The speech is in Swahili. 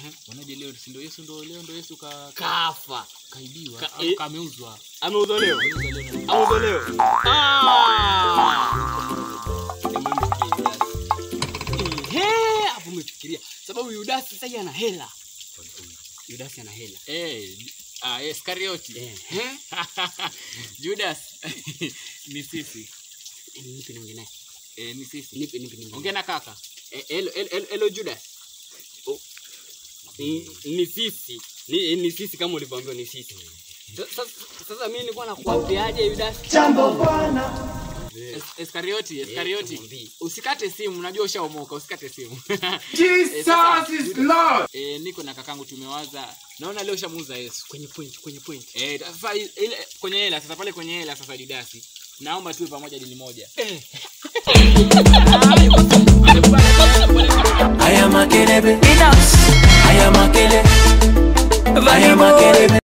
Wanaje leo si ndio Yesu ndio leo ndio Yesu ka kafa kaibiwa Ka- au eh. kameuzwa. ameuzwa leo Ameuzwa leo na- ameuzwa leo Ah! Ehe, hapo umefikiria sababu Yudasi sasa hivi ana hela Yudasi ana hela Eh, ah, Iskarioti. Ehe. Judas. ni sisi. nipe niongee naye Eh, ni sisi. nipe nipe niongee Ongea na kaka. Eh, hello hello hello, hello Judas Oh. Ni, ni sisi ni, ni sisi kama ulivyoambiwa ni sisi Sa- sasa sasa mimi nilikuwa nakuambiaje Yudas Es- Iskarioti, Iskarioti. tumwambie. Usikate simu, najua ushaomoka, usikate simu. Jesus is Lord. Eh, niko na kakangu tumewaza. Naona leo shamuuza Yesu. kwenye point kwenye point Eh, sasa ile kwenye hela sasa pale kwenye hela sasa Didasi. Naomba tuwe pamoja dili moja. I am a kelebe. I am a kele. I am a kelebe.